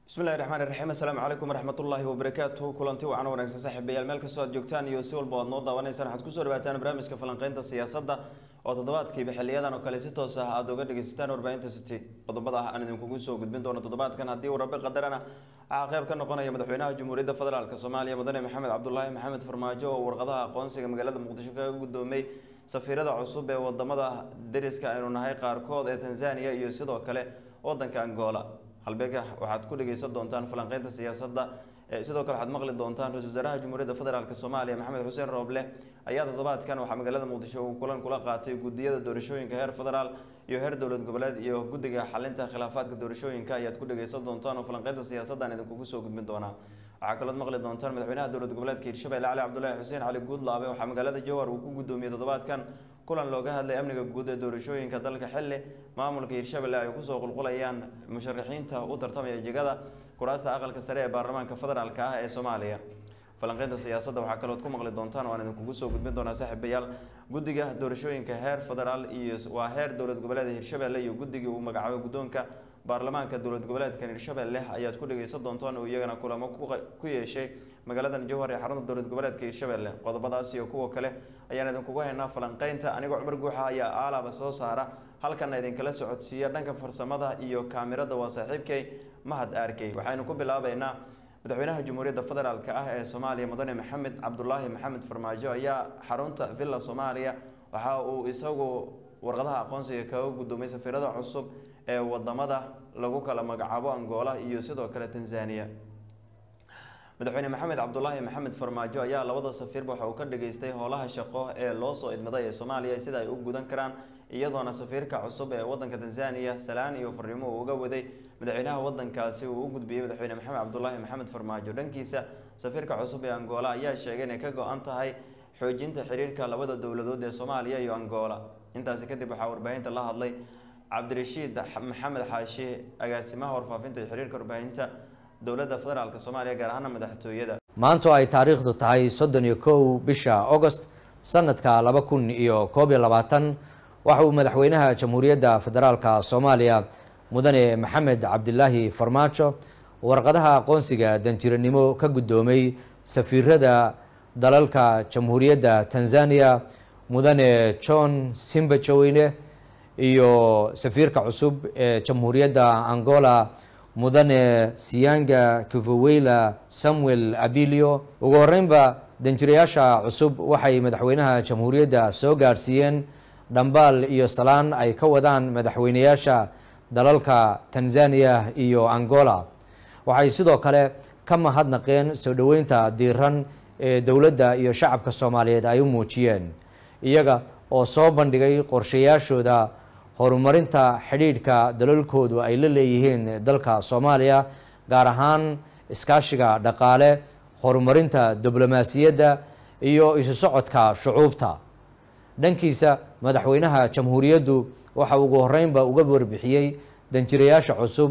bismillahi raxmaan iraxiim assalaamu calaykum waraxmatullaahi wabarakaatuhu kulanti wacan wanaagsan saaxiibayaal meel kastoo aad joogtaan iyo si walba aad noo daawanaysaan waxaad kusoo dhawaataan barnaamijka falanqeynta siyaasadda oo toddobaadkiiba xiliyadan oo kale si toos ah aada uga dhegeysataan warbaahinta city qodobada ah aan idinkugu soo gudbin doono toddobaadkan haddii uu rabi qadarana waxaa qayb ka noqonaya madaxweynaha jamhuuriyadda federaalk soomaaliya mudane maxamed cabdulaahi maxamed farmaajo oo warqadaha aqoonsiga magaalada muqdisho kaga guddoomay safiirada cusub ee wadamada deriska aynu nahay qaarkood ee tanzania iyo sidoo kale wadanka angola halbeega waxaad ku dhegeysan doontaan falanqeynta siyaasadda sidoo kale waxaad maqli doontaan ra-isul wasaaraha jamhuuriyadda federaalk soomaaliya maxamed xuseen rooble ayaa toddobaadkan waxaa magaalada muqdisho uu kulan kula qaatay gudiyada doorashooyinka heer federaal iyo heer dowlad goboleed iyo guddiga xalinta khilaafaadka doorashooyinka ayaad ku dhegeysan doontaan oo falanqeynta siyaasaddan idinkugu soo gudbin doonaa waxaa kalood maqli doontaan madaxweynaha dowlad goboleedka hirshabelle cali cabdulaahi xuseen cali guudlaabe waxaa magaalada jowhar uu ku guddoomiyey toddobaadkan kulan looga hadlay amniga guud ee doorashooyinka dalka xilli maamulka hirshabelle ay kusoo qulqulayaan musharaxiinta u tartamaya jegada kuraasta aqalka sare ee baarlamaanka federaalk ah ee soomaaliya falanqeynta siyaasadda waxaa kalood ku maqli doontaan waan idinkugu soo gudbin doonaa saaxiibayaal guddiga doorashooyinka heer federaal iyo waa heer dowlad goboleed hirshabelle iyo guddigii uu magacaabay guddoonka baarlamaanka dowlad goboleedkan hirshabelle ayaad ku dhegeysan doontaan oo iyagana kulamo ku yeeshay magaaladan jowhar ee xarunta dowlad goboleedka hirshabelle qodobadaas iyo kuwa kale ayaan idinkugu haynaa falanqeynta anigoo cumar guuxa ayaa aalaba soo saara halkana idinkala socodsiiya dhanka farsamada iyo kaamirada waa saaxiibkay mahad arkey waxaynu ku bilaabeynaa madaxweynaha jamhuuriyadda federaalk ah ee soomaaliya mudane maxamed cabdulaahi maxamed farmaajo ayaa xarunta villa soomaaliya waxa uu isagu warqadaha aqoonsiga kaga guddoomay safiirada cusub ee wadamada lagu kala magacaabo angola iyo sidoo kale tanzania madaxweyne maxamed cabdulaahi maxamed farmaajo ayaa labada safiirba waxa uu ka dhageystay howlaha shaqo ee loo soo idmaday ee soomaaliya sida ay u gudan karaan iyadoona safiirka cusub ee wadanka tanzania salaan iyo fariimo uu uga waday madaxweynaha wadankaasi uu u gudbiyey madaxweyne maxamed cabdulaahi maxamed farmaajo dhankiisa safiirka cusub ee angola ayaa sheegay inay ka go-an tahay xoojinta xiriirka labada dowladood ee soomaaliya iyo angola intaasi kadib waxaa warbaahinta la hadlay cabdirashiid maxamed xaashi agaasimaha warfaafinta iyo xiriirka warbaahinta dowladda federaalk soomaaliya gaar ahaana madaxtooyada maanto ay taariikhdu tahay soddon iyo kow bisha agost sanadka laba kun iyo koob iyo labaatan waxa uu madaxweynaha jamhuuriyadda federaalka soomaaliya mudane maxamed cabdilaahi farmaajo warqadaha aqoonsiga danjiranimo ka guddoomay safiirada dalalka jamhuuriyadda tanzania mudane john simbajoweyne iyo safiirka cusub ee jamhuuriyadda angola mudane siyanga kivoweyla samuel abilio ugu horeynba danjirayaasha cusub waxay madaxweynaha jamhuuriyadda soo gaadhsiiyeen dhambaal iyo salaan ay ka wadaan madaxweynayaasha dalalka tanzania iyo angola waxay sidoo kale ka mahadnaqeen soo dhoweynta diiran ee dowladda iyo shacabka soomaaliyeed ay u muujiyeen iyaga oo soo bandhigay qorshayaashooda horumarinta xidhiidhka dalalkoodu ay la leeyihiin dalka soomaaliya gaar ahaan iskaashiga dhaqaale horumarinta diblomaasiyadda iyo isu socodka shucuubta dhankiisa madaxweynaha jamhuuriyaddu waxa ugu horeynba uga warbixiyey danjirayaasha cusub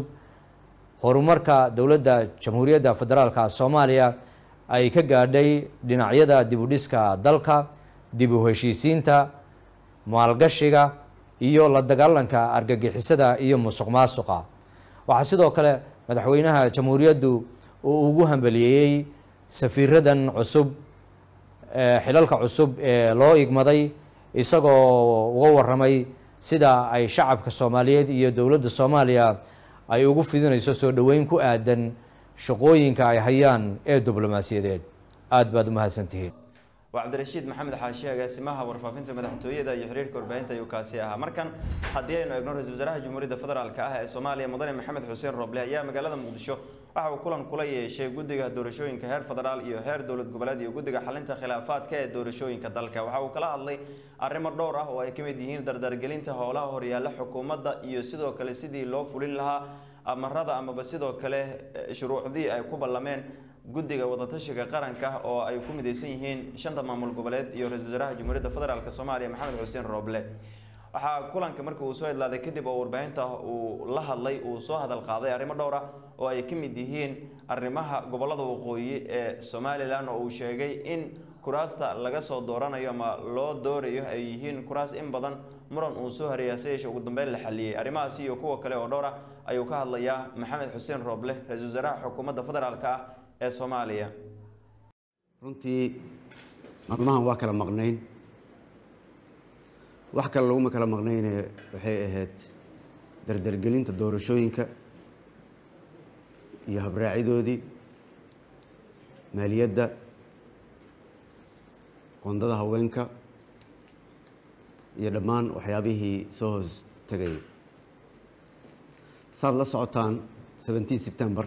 horumarka dowladda jamhuuriyadda federaalka soomaaliya ay ka gaadhay dhinacyada dibudhiska dalka dib u heshiisiinta maalgashiga iyo la dagaalanka argagixisada iyo musuq maasuqa waxaa sidoo kale madaxweynaha jamhuuriyaddu uu ugu hambaliyeeyey safiiradan cusub xilalka cusub ee loo igmaday isagoo uga waramay sida ay shacabka soomaaliyeed iyo dowladda soomaaliya ay ugu fidinayso soo dhoweyn ku aadan shaqooyinka ay hayaan ee diblomaasiyadeed aada baad u mahadsantihiin waa cabdirashiid maxamed xaashi agaasimaha warfaafinta madaxtooyada iyo xiriirka warbaahinta ayuu kaasi ahaa markan haddii aynu eegno ra-isul wasaaraha jamhuuriyadda federaalk ah ee soomaaliya mudane maxamed xuseen rooble ayaa magaalada muqdisho waxa uu kulan kula yeeshay guddiga doorashooyinka heer federaal iyo heer dowlad goboleed iyo guddiga xalinta khilaafaadka ee doorashooyinka dalka waxa uu kala hadlay arrimo dhowr ah oo ay ka mid yihiin dardargelinta howlaha horyaalla xukuumadda iyo sidoo kale sidii loo fulin lahaa amarada amaba sidoo kale shuruucdii ay ku ballameen guddiga wadatashiga qaranka oo ay ku midaysan yihiin shanta maamul goboleed iyo ra-isul wasaaraha jamhuuriyadda federaalk soomaaliya maxamed xuseen rooble waxaa kulanka markii uu soo idlaaday kadib oo warbaahinta uu la hadlay uu soo hadal qaaday arrimo dhowr ah oo ay ka mid yihiin arrimaha gobolada waqooyi ee somalilan oo uu sheegay in kuraasta laga soo dooranayo ama loo doorayo ay yihiin kuraas in badan muran uu soo hareeyaa si yeeshe ugu dambeyn la xaliyey arrimahaasi iyo kuwa kale oo dhowr ah ayuu ka hadlayaa maxamed xuseen rooble ra-iisul wasaaraha xukuumadda federaalk ah ee soomaaliya runtii maalmahan waa kala maqnayn wax kale laguma kala maqnayne waxay ahayd dardargelinta doorashooyinka iyo habraacidoodii maaliyadda qondada haweenka iyo dhammaan waxyaabihii soo hoos tegayay saad la socotaan seventeen september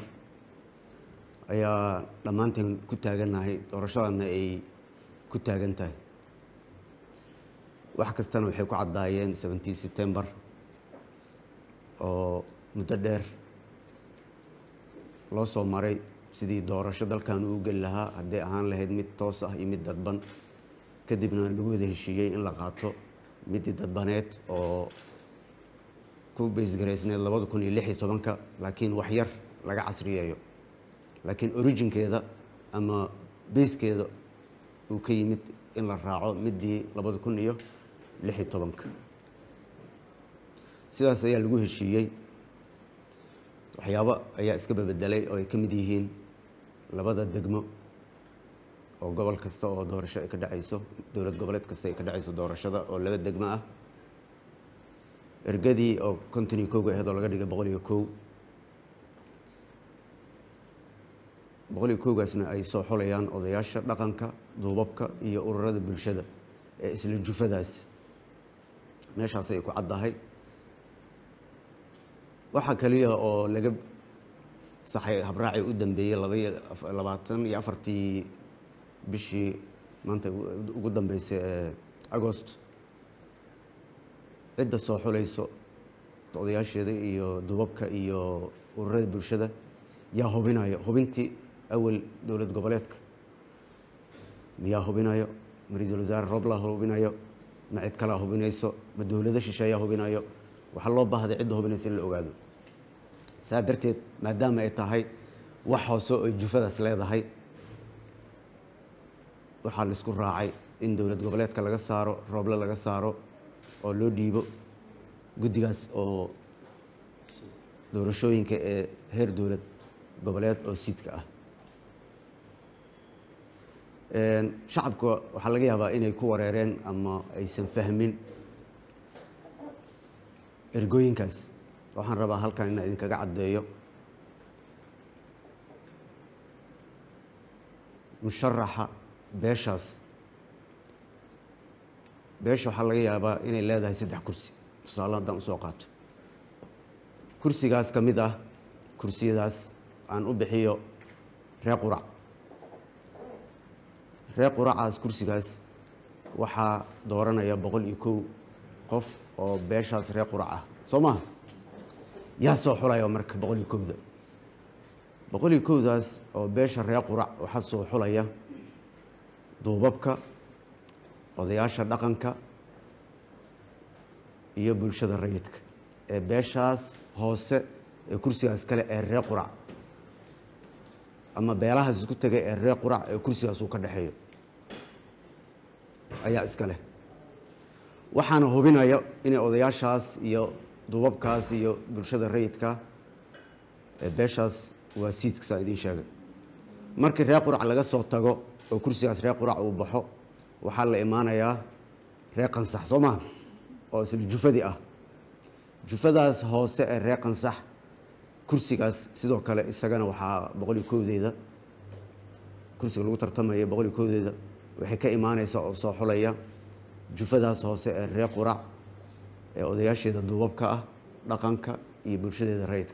ayaa dhammaanteen ku taagannahay doorashadana ay ku taagan tahay wax kastana waxay ku caddaayeen seventeen september oo muddo dheer loo soo maray sidii doorasho dalkan uu geli lahaa hadday ahaan lahayd mid toos ah iyo mid dadban kadibna lagu wada heshiiyey in la qaato midii dadbaneed oo ku baysgaraysneed labada kun iyo lix iyo tobanka laakiin wax yar laga casriyeeyo laakiin originkeeda ama bayskeeda uu ka yimid in la raaco midii labada kun iyo lix iyo tobanka sidaas ayaa lagu heshiiyey waxyaabo ayaa iska babedelay oo ay ka mid yihiin labada degmo oo gobol kasta oo doorasho ay ka dhacayso dowlad goboleed kasta ay ka dhacayso doorashada oo laba degmo ah ergadii oo konton iyo kowga aheed oo laga dhigay boqol iyo kow boqol iyo kowgaasna ay soo xolayaan odayaasha dhaqanka duubabka iyo ururada bulshada ee isla jufadaas meeshaas ay ku caddahay waxaa kaliya oo laga saxay habraaci u dambeeyey labaiyo labaatan iyo afartii bishii maanta ugu dambeysay ee agost cidda soo xulayso odayaasheeda iyo duubabka iyo ururada bulshada yaa hubinayo hubintii awal dowlad goboleedka miyaa hubinayo ma ra-iisul wasaare rooblaa hubinayo ma cid kalaa hubinayso ma dowlado shisheeyaa hubinayo waxaa loo baahday cidda hubinaysa in la ogaado saa darteed maadaama ay tahay wax hoose oy jufadaas leedahay waxaa la isku raacay in dowlad goboleedka laga saaro rooble laga saaro oo loo dhiibo guddigaas oo doorashooyinka ee heer dowlad goboleed oo siidka ah shacabka waxaa laga yaabaa inay ku wareereen ama aysan fahmin ergooyinkaas waxaan rabaa halkan inaan idinkaga caddeeyo musharaxa beeshaas beesha waxaa laga yaabaa inay leedahay saddex kursi tusaale haddaan usoo qaato kursigaas ka mid ah kursiyadaas aan u bixiyo ree qurac ree quracaas kursigaas waxaa dooranaya boqol iyo kow qof oo beeshaas ree qurac ah soo maha yaa soo xulaya marka boqol iyo kowda boqol iyo kowdaas oo beesha ree qurac waxaa soo xulaya duubabka odayaasha dhaqanka iyo bulshada rayidka ee beeshaas hoose ee kursigaas kale ee ree qurac ama beelahaas isku tegay ee ree qurac ee kursigaas uu ka dhexeeyo ayaa iska leh waxaana hubinayo inay odayaashaas iyo duubabkaas iyo bulshada rayidka ee beeshaas waa siidka saa idiin sheegay markii ree qurac laga soo tago oo kursigaas ree qurac uu baxo waxaa la imaanayaa ree qansax soo maha oo isla jufadii ah jufadaas hoose ee ree qansax kursigaas sidoo kale isagana waxaa boqol iyo kowdeeda kursiga lagu tartamaya boqol iyo kowdeeda waxay ka imaaneysaa oo soo xulaya jufadaas hoose ee ree qurac ee odayaasheeda duubabka ah dhaqanka iyo bulshadeeda rayidka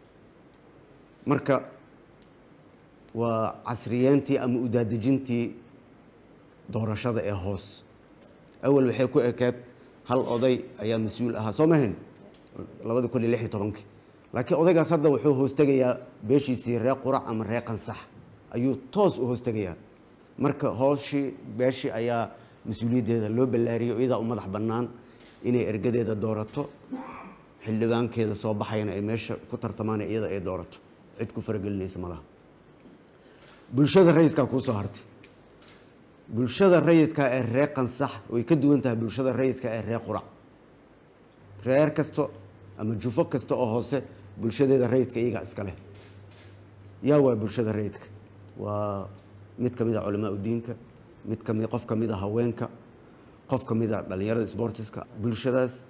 marka waa casriyeentii ama udaadejintii doorashada ee hoos awal waxay ku ekeed hal oday ayaa mas-uul ahaa soo mahayn labada kun iyo lix iyo tobankii laakiin odaygaas hadda wuxuu hoostegayaa beeshiisii ree qurac ama ree qansax ayuu toos u hoostegayaa marka hooshii beeshii ayaa mas-uuliyaddeeda loo ballaariyay iyadaa u madax bannaan inay ergadeeda doorato xildhibaankeeda soo baxayana ay meesha ku tartamaan iyada ay doorato cid ku faragelinaysa malaha bulshada rayidkaa kuu soo hartay bulshada rayidka ee ree qansax way ka duwan tahay bulshada rayidka ee ree qurac reer kasto ama jufo kasta oo hoose bulshadeeda rayidka iyagaa iska leh yaa waa bulshada rayidka waa mid ka mid a culamaa udiinka mid kami qof ka mid a haweenka qof ka mid a dhallinyarada sbortiska bulshadaas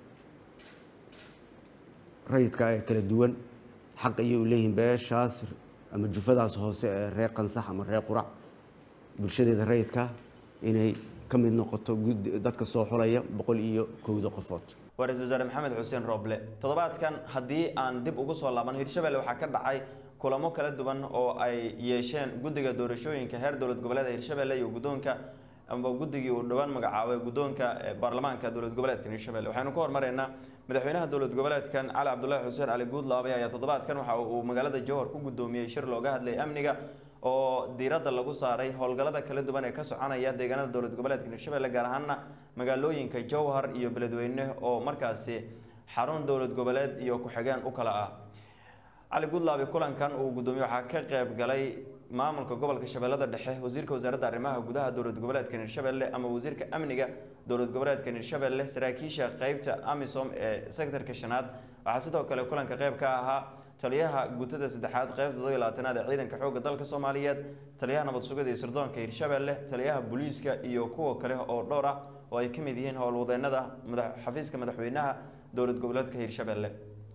rayidka ee kala duwan xaq ayay u leeyihiin beeshaas ama jufadaas hoose ee reer qansax ama reer qurac bulshadeeda rayidka inay ka mid noqoto dadka soo xulaya boqol iyo kowda qofood waa ra-isul wasaare maxamed xuseen rooble toddobaadkan haddii aan dib ugu soo laabano hirshabelle waxaa ka dhacay kulamo kala duwan oo ay yeesheen guddiga doorashooyinka heer dowlad goboleeda hirshabelle iyo guddoonka amba guddigii uu dhowaan magacaabay guddoonka baarlamaanka dowlad goboleedkan hirshabelle waxaynu ka hormaraynaa madaxweynaha dowlad goboleedkan cali cabdullaahi xuseen cali guudlaabay ayaa toddobaadkan waxa uu magaalada jowhar ku guddoomiyey shir looga hadlayay amniga oo diiradda lagu saaray howlgallada kala duwan ee ka soconaya deegaanada dowlad goboleedka hirshabelle gaar ahaana magaalooyinka jowhar iyo beledweyne oo markaasi xarun dowlad goboleed iyo ku-xigeen u kala ah cali guudlaabi kulankan uu guddoomiye waxaa ka qayb galay maamulka gobolka shabeellada dhexe wasiirka wasaaradda arrimaha gudaha dowlad goboleedka hirshabelle ama wasiirka amniga dowlad goboleedka hirshabelle saraakiisha qeybta amisom ee sektorka shanaad waxaa sidoo kale kulanka qayb ka ahaa taliyaha guutada saddexaad qeybta todobiy labaatanaad ee ciidanka xoogga dalka soomaaliyeed taliyaha nabad sugida iyo sirdoonka hirshabelle taliyaha booliiska iyo kuwa kale oo dhowr ah oo ay ka mid yihiin howlwadeenada xafiiska madaxweynaha dowlad goboleedka hirshabelle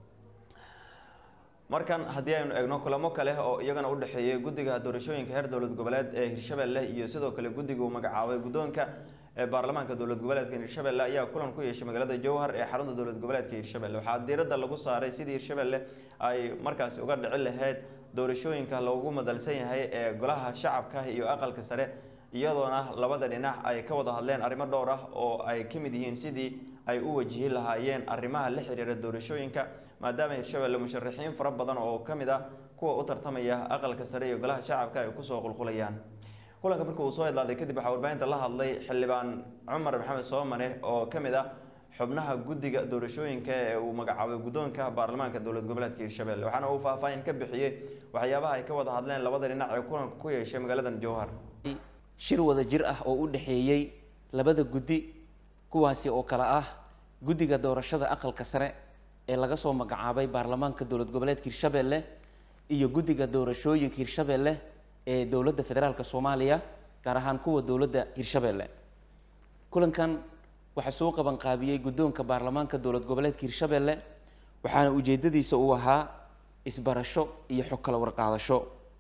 markan haddii aynu eegno kulamo kale oo iyagana u dhexeeyay guddiga doorashooyinka heer dowlad goboleed ee hirshabelle iyo sidoo kale guddiga uu magacaabay guddoonka ee baarlamaanka dowlad goboleedka hirshabelle ayaa kulan ku yeeshay magaalada jowhar ee xarunta dowlad goboleedka hirshabelle waxaa diiradda lagu saaray sidii hirshabelle ay markaasi uga dhici lahayd doorashooyinka loogu madalsan yahay ee golaha shacabka iyo aqalka sare iyadoona labada dhinac ay ka wada hadleen arrimo dhowr ah oo ay ka mid yihiin sidii ay u wajihi lahaayeen arrimaha la xiriira doorashooyinka maadaama hirshabelle musharaxiin fara badan oo ka mid ah kuwa u tartamaya aqalka sare iyo golaha shacabka ay kusoo qulqulayaan kulanka markii uu soo idlaaday kadib waxaa warbaahinta la hadlay xildhibaan cumar maxamed soomane oo ka mid ah xubnaha guddiga doorashooyinka ee uu magacaabay guddoonka baarlamaanka dowlad goboleedka hirshabelle waxaana uu faahfaahin ka bixiyey waxyaabaha ay ka wada hadleen labada dhinac ee kulanka ku yeeshay magaaladan jowhar shir wada jir ah oo u dhexeeyey labada guddi kuwaasi oo kale ah guddiga doorashada aqalka sare ee laga soo magacaabay baarlamaanka dowlad goboleedka hirshabelle iyo guddiga doorashooyinka hirshabelle ee dowladda federaalk soomaaliya gaar ahaan kuwa dowladda hirshabelle kulankan waxaa soo qaban qaabiyey guddoonka baarlamaanka dowlad goboleedka hirshabelle waxaana ujeedadiisa uu ahaa isbarasho iyo xog kala warqaadasho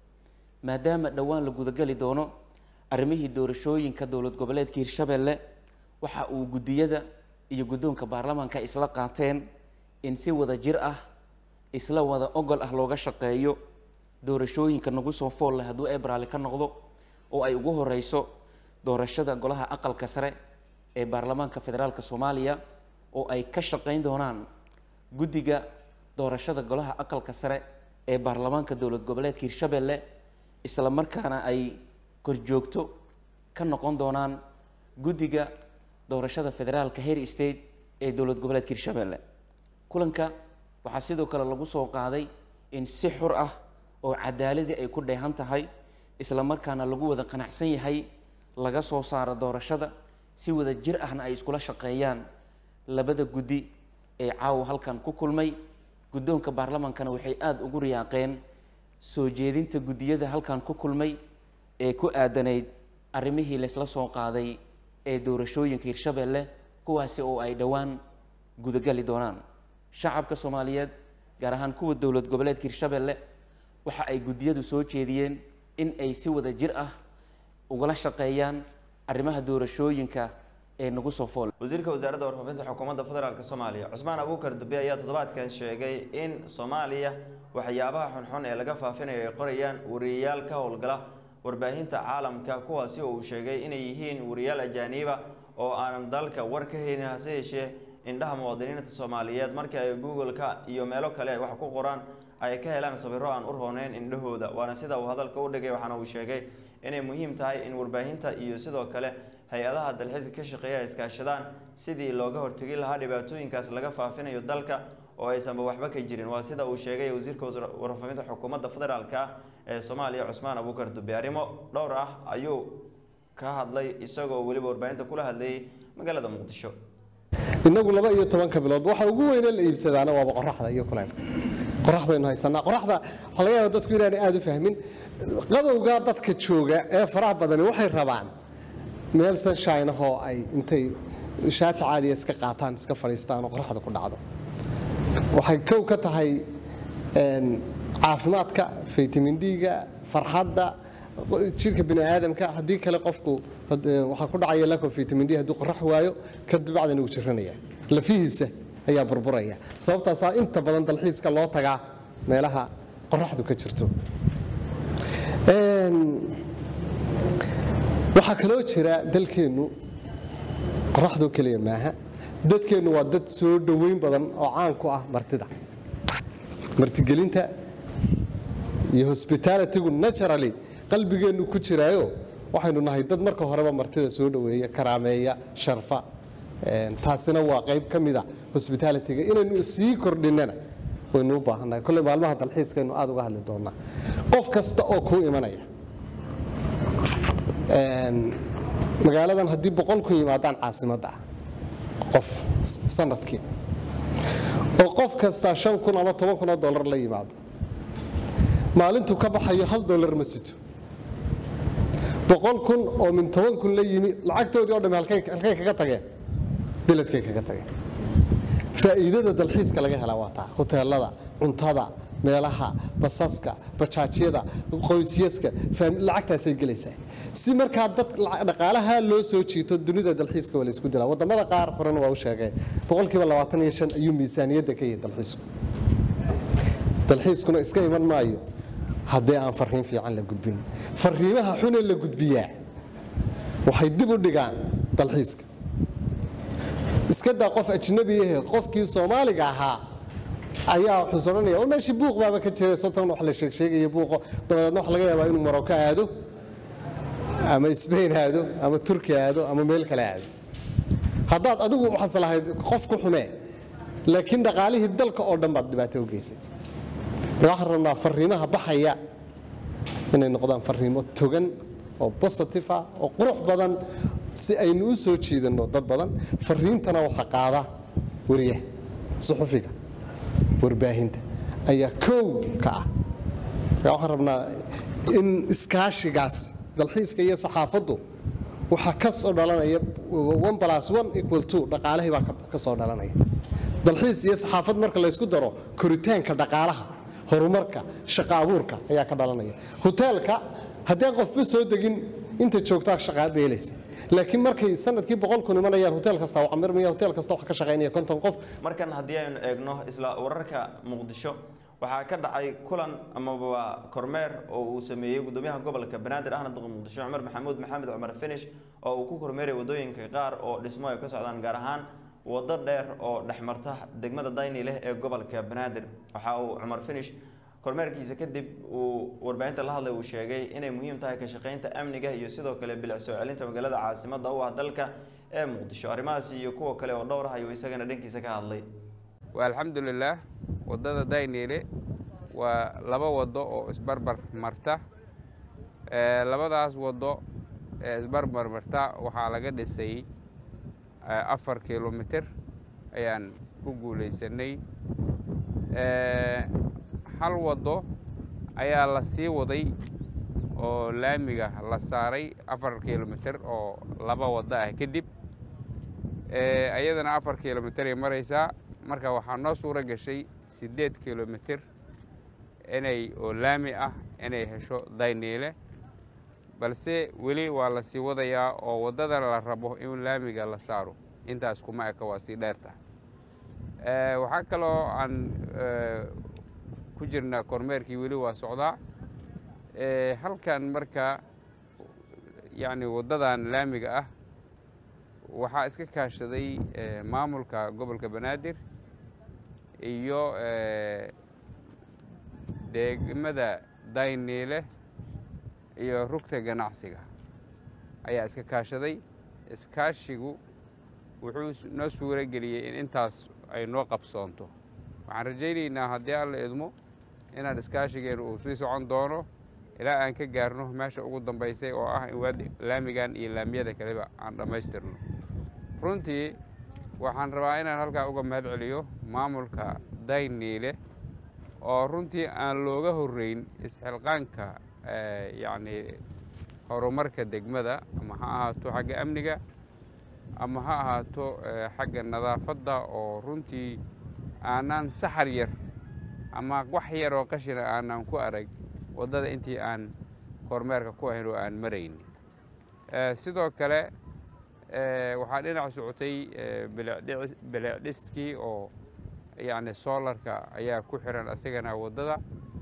maadaama dhowaan la gudageli doono arrimihii doorashooyinka dowlad goboleedka hirshabelle waxa uu guddiyada iyo guddoonka baarlamaanka isla qaateen in si wada jir ah isla wada ogol ah looga shaqeeyo doorashooyinka nagu soo fool leh hadduu ebraali ka noqdo oo ay ugu horeyso doorashada golaha aqalka sare ee baarlamaanka federaalk soomaaliya oo ay ka shaqeyn doonaan guddiga doorashada golaha aqalka sare ee baarlamaanka dowlad goboleedka hirshabelle isla markaana ay korjoogto ka noqon doonaan guddiga doorashada federaalka heer state ee dowlad goboleedka hirshabelle kulanka waxaa sidoo kale lagu soo qaaday in si xur ah oo cadaaladii ay ku dheehan tahay isla markaana lagu wada qanacsan yahay laga soo saaro doorashada si wada jir ahna ay iskula shaqeeyaan labada guddi ee caawa halkan ku kulmay guddoonka baarlamaankana waxay aada ugu riyaaqeen soo jeedinta guddiyada halkan ku kulmay ee ku aadanayd arrimihii laysla soo qaaday ee doorashooyinka hirshabelle kuwaasi oo ay dhowaan gudagali doonaan shacabka soomaaliyeed gaar ahaan kuwa dowlad goboleedka hirshabelle waxa ay guddiyadu soo jeediyeen in ay si wada jir ah ugala shaqeeyaan arrimaha doorashooyinka ee nagu soo fool wasiirka wasaaradda warfaafinta xukuumadda federaalk soomaaliya cusmaan abuukar dube ayaa toddobaadkan sheegay in soomaaliya waxyaabaha xunxun ee laga faafinayo ay qorayaan wariyayaal ka howlgala warbaahinta caalamka kuwaasi oo uu sheegay inay yihiin wariyaal ajaaniiba oo aanan dalka war ka haynin hase yeeshee indhaha muwaadiniinta soomaaliyeed markii ay google-ka iyo meelo kale ay wax ku qoraan ay ka helaan sawiro aan u rooneyn indhahooda waana sida uu hadalka u dhigay waxaana uu sheegay inay muhiim tahay in warbaahinta iyo sidoo kale hay-adaha dalxiiska ka shaqeeya ay iskaashadaan sidii looga hortegi lahaa dhibaatooyinkaas laga faafinayo dalka oo aysanba waxba ka jirin waa sida uu sheegay wasiirka warfaafinta xukuumadda federaalka ee soomaaliya cusmaan abuukar dube arrimo dhowr ah ayuu ka hadlay isagoo weliba warbaahinta kula hadlayay magaalada muqdisho inagu laba iyo tobanka bilood waxa ugu weyne la iibsadaana waaba qoraxda iyo kuleylka qorax baynu haysanaa qoraxda waxaa laga yaaba dadku inaanay aada u fahmin qabowga dadka jooga ee faraha badani waxay rabaan meel sunshine ahoo ay intay shaati caadiya iska qaataan iska fadhiistaan oo qoraxda ku dhacdo waxay kow ka tahay een, caafimaadka vitamin d-ga farxadda jirka bini aadamka haddii kale qofku had- ee, waxaa ku dhacaya lack of vitamin d hadduu qorax waayo kadibacdana uu jiranaya lafihiisa ayaa burburaya sababtaasaa inta badan dalxiiska loo tagaa meelaha qoraxdu ka jirto Een, waxaa kaloo jira dalkeennu qoraxdoo keliya maaha dadkeennu waa dad soo dhoweyn badan oo caan ku ah martida martigelinta iyo hospitalitygu naturally qalbigeennu ku jiraayo waxaynu nahay dad marka horeba martida soo dhoweeya karaameeya sharfa Een, taasina waa qayb ka mida hospitalityga inaynu sii kordhinana waynu u baahannahay kolley maalmaha dalxiiskaynu aada uga hadli doonaa qof kasta oo kuu imanaya Een, magaaladan haddii boqol ku yimaadaan caasimadda ah qof s- sanadkii oo qof kastaa shan kun ama toban kun oo dollar la yimaado maalintuu ka baxayo hal dollar ma sito boqol kun oo min toban kun la yimi lacagtoodii oo dhamme halkay halkay kaga tageen beledkay kaga tageen faa'iidada dalxiiska laga helaa waa taa hoteelada cuntada meelaha basaska bajaajyada qoysyaska faam- lacagtaasay gelaysaa si markaa dad lac- dhaqaalaha loo soo jiito dunida dalxiiska waa la isku dilaa wadamada qaar horena waa u sheegay boqolkiiba labaatan iyo shan ayuu miisaaniyadda ka yahay dalxiisku dalxiiskuna iska iman maayo haddii aan fariin fiican la gudbin fariimaha xune la gudbiyaa waxay dib u dhigaan dalxiiska iska daa qof ajnabi ahe qofkii soomaaliga ahaa ayaa wuxuu odhanaya oo meeshii buuq baaba ka jiray sotan wax la sheegsheegaya buuqo dabadeedna waxa laga yaabaa inuu maroko aado ama sbain aado ama turki aado ama meel kale aado haddaad adigu waxaas lahayd qof ku xumee laakiin dhaqaalihii dalka oo dhan baad dhibaato u geysatay marka waxaan rabnaa fariimaha baxaya inay noqdaan fariimo togan oo positive ah oo qurux badan si aynu u soo jiidanno dad badan fariintana waxa qaada wariyaha suxufiga warbaahinta ayaa kow ka ah marka waxaan rabnaa in iskaashigaas dalxiiska iyo saxaafaddu waxaa ka soo dhalanaya one plus one equal two dhaqaalihii baa ka- ka soo dhalanaya dalxiis iyo saxaafad marka la isku daro koritaanka dhaqaalaha horumarka shaqo abuurka ayaa ka dhalanaya hoteelka haddii aan qofba soo degin inta joogtaa shaqaa beelaysa laakiin markay sanadkii boqol kun imanayaan hotel kasta waa camirmaya hotel kasta waxa ka shaqaynaya konton qof markan haddii aynu eegno isla wararka muqdisho waxaa ka dhacay kulan amaba kormeer oo uu sameeyey gudoomiyaha gobolka banaadir ahna duqa muqdisho cumar maxamuud maxamed cumar finish oo uu ku kormeeray wadooyinka qaar oo dhismo ay ka socdaan gaar ahaan wado dheer oo dhexmarta degmada dayni leh ee gobolka banaadir waxa uu cumar finish kormeerkiisa kadib uu warbaahinta la hadlay uu sheegay inay muhiim tahay ka shaqaynta amniga iyo sidoo kale bilic soo celinta magaalada caasimada u ah dalka ee muqdisho arrimahaas iyo kuwa kale oo dhowr ah ayuu isagana dhankiisa ka hadlay waa alxamdulilaah waddada dayniile waa laba waddo oo isbarbar marta Ee, labadaas waddo ee isbarbar marta waxaa laga dhisay ee, afar kilomitir ayaan ku guulaysanay Ee, hal waddo ayaa la sii waday oo laamiga la saaray afar kilomitir oo laba waddo ah kadib Ee, ayadana afar kilomitir ay maraysaa marka waxaa noo suuro gashay siddeed kilomitir inay oo laami ah inay hesho dayniile balse weli waa la sii wadayaa oo waddada la rabo in laamiga la saaro intaas kuma eka waa sii dheerta Ee, waxaa kaloo aan ee, ku jirnaa kormeerkii weli waa socdaa Ee, halkan marka yacni waddadan laamiga ah waxaa iska kaashaday ee, maamulka gobolka banaadir iyo ee, degmada dayniile iyo rugta ganacsiga ayaa iska kaashaday iskaashigu wuxuu s- noo suuro geliyey in intaas ay noo qabsoonto waxaan rajaynaynaa haddii alla idmo inaan iskaashigeenu uu sii socon doono ilaa aan ka gaarno meesha ugu dambaysay oo ah in waadi laamigan iyo laamiyada kaleba aan dhammaystirno runtii waxaan rabaa inaan halkaa uga mahad celiyo maamulka dayniile oo runtii aan looga horreyn isxilqaanka yacni horumarka degmada ama ha ahaato xagga amniga ama ha ahaato xagga nadaafadda oo runtii aanaan saxar yar ama wax yar oo qashina aanaan ku arag waddada intii aan kormeerka ku ahayn oo aan marayn sidoo kale waxaa dhinac socotay bilicdhiskii oo yacni soolarka ayaa ku xiran asagana waddada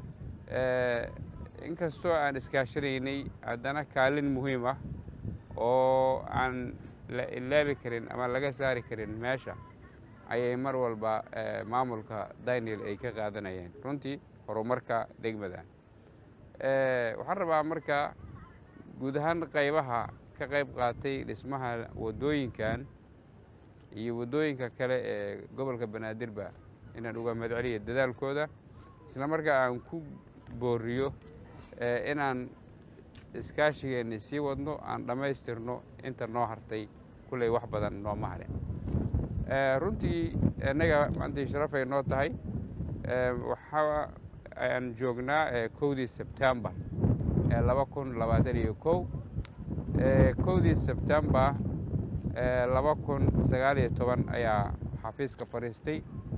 inkastoo aan iskaashanaynay haddana kaalin muhiim ah oo aan la ilaabi karin ama laga saari karin meesha ayay mar walba maamulka daniel ay ka qaadanayeen runtii horumarka degmadan waxaan rabaa marka guud ahaan qaybaha ka qayb qaatay dhismaha waddooyinkan iyo waddooyinka kale ee gobolka banaadirba inaan uga madceliyo dadaalkooda isla markaa aan ku booriyo inaan iskaashigeenni sii wadno aan dhammaystirno inta noo hartay kulley wax badan nooma harin runtii innaga maantii sharafay noo tahay waxa aan joognaa kowdii sebtembar ee laba kun labaatan iyo kow kowdii sebtembar laba kun sagaal iyo toban ayaa xafiiska fadhiistay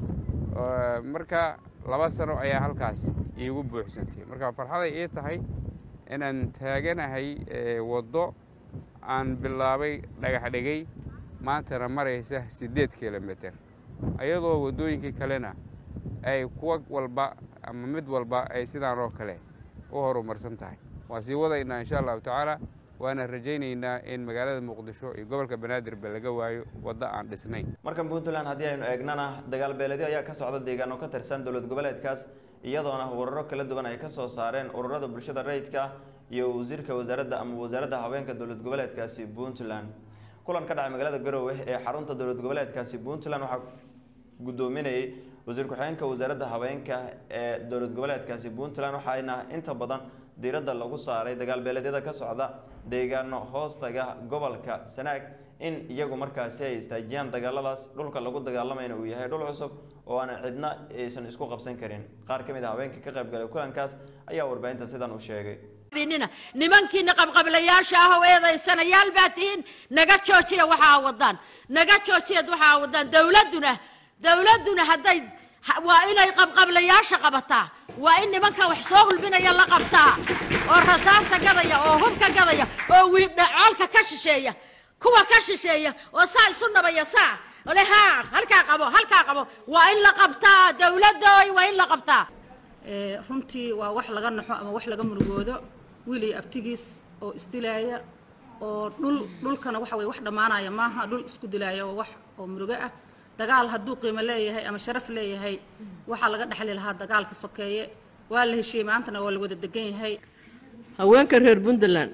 marka laba sano ayaa halkaas iigu buuxsantay marka farxaday ii tahay inaan taaganahay waddo aan bilaabay dhagax dhigay maantana maraysa siddeed kilomitr ayadoo waddooyinkii kalena ay kuwa walba ama mid walba ay sidaan oo kale u horumarsan tahay waan sii wadaynaa insha allahu tacaala waana rajaynaynaa in magaalada muqdisho iyo gobolka banaadirba laga waayo waddo aan dhisnayn markan puntland haddii aynu eegnana dagaal beeledyo ayaa ka socda deegaano ka tirsan dowlad goboleedkaas iyadoona ururo kala duwan ay ka soo saareen ururada bulshada rayidka iyo wasiirka wasaaradda ama wasaaradda haweenka dowlad goboleedkaasi puntland kulan ka dhacay magaalada garowe ee xarunta dowlad goboleedkaasi puntland waxaa guddoominayay wasiir ku-xigeenka wasaaradda haweenka ee dowlad goboleedkaasi puntland waxaana inta badan diiradda lagu saaray dagaal beeleedyada ka socda deegaano hoostaga gobolka sanaag in iyagu markaasi ay istaajiyaan dagaaladaas dhulka lagu dagaalamayna uu yahay dhul cusub oo aanan cidna aysan isku qabsan karin qaar ka mid a haweenka ka qayb galay kulankaas ayaa warbaahinta sidan u sheegay nimankiina qabqablayaasha ah oo eedaysanayaal baa tihiin naga joojiya waxaa wadaan naga joojiyad waxaa wadaan dowladduna dowladduna hadday waa inay qabqablayaasha qabataa waa in nimanka wax soo hulbinaya la qabtaa oo rasaasta gadaya oo hubka gadaya oo wiidhacoolka ka shisheeya kuwa ka shisheeya oo saa isu nabaya saa ole haa halkaa qabo halkaa qabo waa in la qabtaa dowladooy waa in la qabtaa runtii waa wax laga naxo ama wax laga murugoodo wiil iyo abtigiis oo isdilaaya oo dhul dhulkana waxa weye wax dhammaanaya maaha dhul isku dilaaya oo wax oo murugo ah dagaal hadduu qiimo leeyahay ama sharaf leeyahay waxaa laga dhexli lahaa dagaalka sokeeye waa la heshiiyey maantana waa la wada degan yahay haweenka reer puntland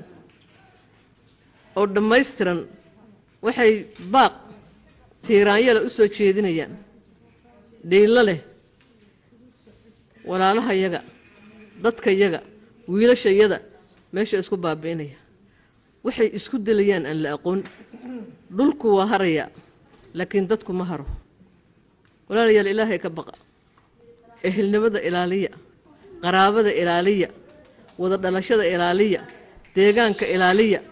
oo dhammaystiran waxay baaq tiiraanyala u soo jeedinayaan dhiillo leh walaalahayaga dadkayaga wiilashayada meesha isku baabi'inaya waxay isku dilayaan aan la aqoon dhulku waa haraya laakiin dadku ma haro walaalayaal ilaahay ka baqa ehelnimada ilaaliya qaraabada ilaaliya wada dhalashada ilaaliya deegaanka ilaaliya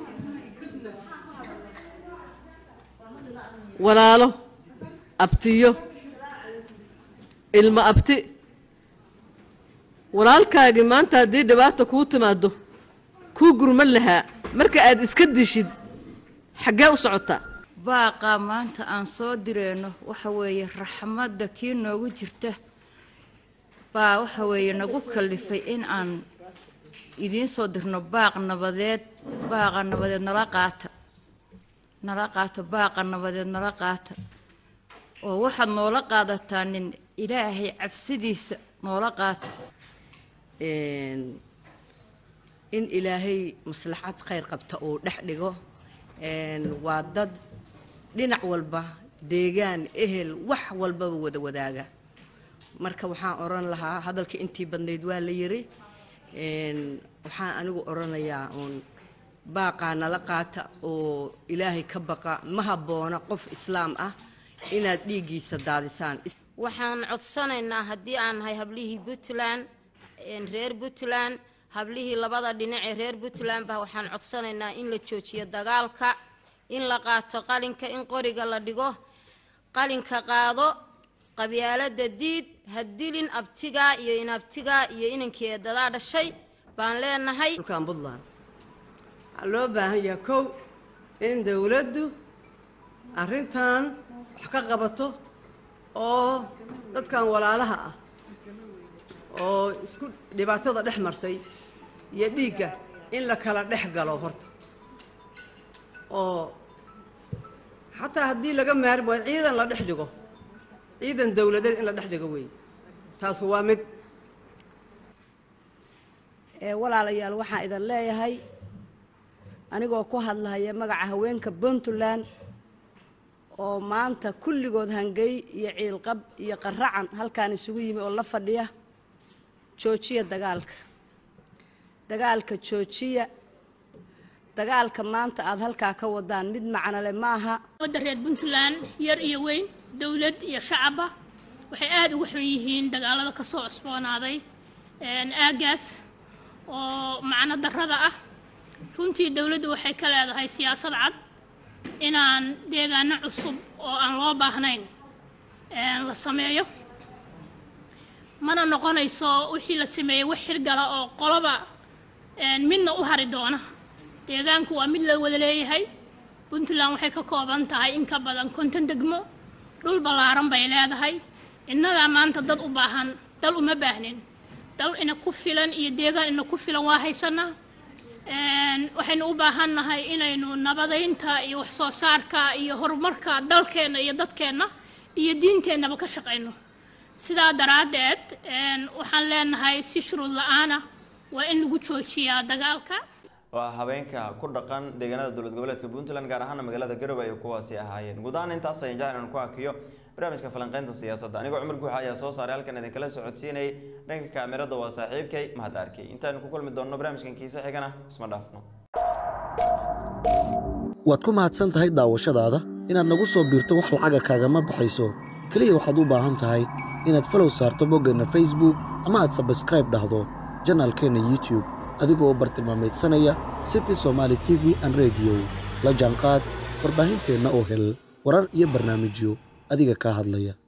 walaalo abtiyo ilmo abti walaalkaagii maanta haddii dhibaata kuu timaado kuu gurman lahaa marka aad iska dishid xaggee u socotaa baaqa maanta aan soo direyno waxa weeye raxmadda kii noogu jirta baa waxa weeye nagu kallifay in aan idiin soo dirno baaq nabadeed baaqa nabadeed nala qaata nala qaata baaqa nabadeed nala qaata oo waxaad noola qaadataa nin ilaahay cabsidiisa noola qaata in ilaahay maslaxad khayr qabta uu dhex dhigo waa dad dhinac walba deegaan ehel wax walbaba wada wadaaga marka waxaan odhan lahaa hadalka intii badnayd waa la yiri waxaan anigu odhanayaa uun baaqaa nala qaata oo ilaahay ka baqa ma habboona qof islaam ah inaad dhiiggiisa daadisaan waxaan codsanaynaa haddii aan nahay hablihii puntland een reer puntland hablihii labada dhinac ee reer puntland ba waxaan codsanaynaa in la joojiyo dagaalka in la qaato qalinka in qoriga la dhigo qalinka qaado qabyaalada diid ha dilin abtigaa iyo inabtigaa iyo inankii eedadaa dhashay baan leenahay dhulkan puntland waxaa loo baahan yahay kow in dowladdu arrintan wax ka qabato oo dadkan walaalaha ah oo isku dhibaatada dhex martay iyo dhiigga in la kala dhex galo horta oo xataa haddii laga maarmi waayo ciidan la dhex dhigo ciidan dowladeed in la dhex dhigo weeye taasu waa mid ee walaalayaal waxaan idin leeyahay anigoo ku hadlahaya magaca haweenka puntland oo maanta kulligood hangey iyo ciilqab iyo qaracan halkaan isugu yimi oo la fadhiya joojiya dagaalka dagaalka joojiya dagaalka maanta aada halkaa ka wadaan mid macnole maaha wadda reer puntland yar iyo weyn dowlad iyo shacabba waxay aada uga xun yihiin dagaalada ka soo cusboonaaday aagaas oo macno darrada ah runtii dowladdu waxay ka leedahay siyaasad cad inaan deegaano cusub oo aan loo baahnayn la sameeyo mana noqonayso wixii la sameeyey wax xirgala oo qoloba midna u hari doona deegaanku waa mid la wada leeyahay puntland waxay ka kooban tahay in ka badan konton degmo dhul ballaaran bay leedahay innagaa maanta dad u baahan dal uma baahnin dal ina ku filan iyo deegaan ina ku filan waa haysanaa waxaynu u baahan nahay inaynu nabadaynta iyo wax soo saarka iyo horumarka dalkeenna iyo dadkeenna iyo diinteennaba ka shaqayno sidaa daraaddeed waxaan leenahay si shuruud la-aana waa in lagu joojiyaa dagaalka waa habeenka ku dhaqan deegaanada dowlad goboleedka puntland gaar ahaana magaalada garowe ay kuwaasi ahaayeen guud ahaan intaas ayaan jecel inaan ku hakiyo barnaamijka falanqeynta siyaasadda anigoo cumar guuxa ayaa soo saaray halkan idinkala socodsiinayay dhanka kaamirada waa saaxiibkay mahad arkay intaaynu ku kulmi doonno barnaamijkan kiisa xigana isma dhaafno waad ku mahadsan tahay daawashadaada inaad nagu soo biirto wax lacaga kaagama baxayso keliya waxaad u baahan tahay inaad falow saarto boggeenna facebook ama aad sabskraib dhahdo janaalkeenna youtube adigoo bartilmaamaydsanaya city somaali t v an rediyo la jaanqaad warbaahinteenna oo hel warar iyo barnaamijyo adiga kaa hadlaya